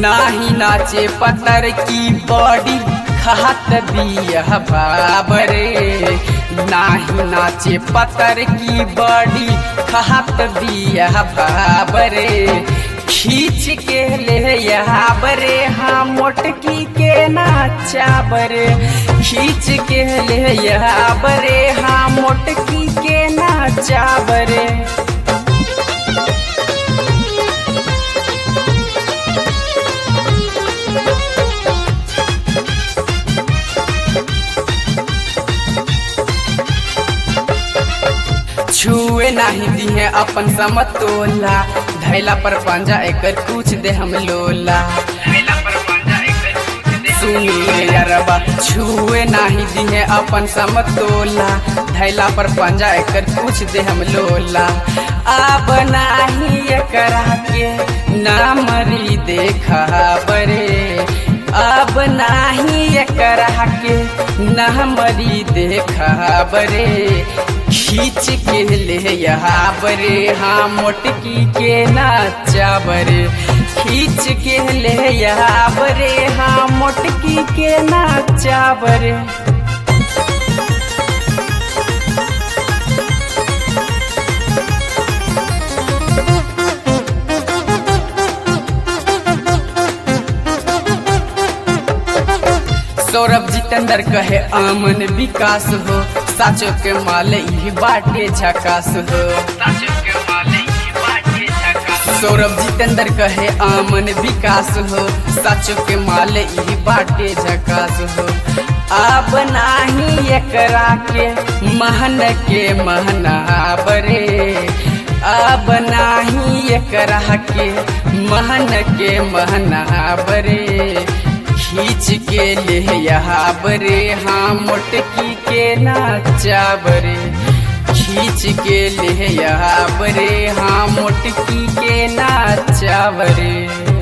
नाही नाचे पतर की बॉडी खात बिया बाबरे नाही नाचे पतर की बॉडी खात बिया बाबरे खींच के ले यहाँ बरे हाँ मोटकी के नाचा बरे खींच के ले यहाँ बरे हाँ मोटकी के नाचा बरे छुए नहीं दिहे अपन समतोला धैला पर पंजा एकर कुछ दे हम लोला सुनिए यारबा छुए नहीं दिहे अपन समतोला धैला पर पंजा एकर कुछ दे हम लोला अब नाही एकरा के ना मरी देखा बरे अब नाही एकरा के ना मरी देखा बरे खींच के ले यहाँ बरे हाँ मोटकी के नाचा बरे खींच के ले यहाँ बरे हाँ मोटकी के नाचा बरे सौरभ जितेंद्र कहे आमन विकास हो साचो के माल ही बाटे झकास हो सौरभ जितेंद्र कहे आमन विकास हो साचो के माल ही बाटे झकास हो अब नाही एकरा के महन के महना बरे अब नाही एकरा के महन के महना बरे खींच के ले यहाँ बरे हाँ मोटकी के नाचा बरे खींच के ले यहाँ बरे हाँ मोटकी के नाचा बरे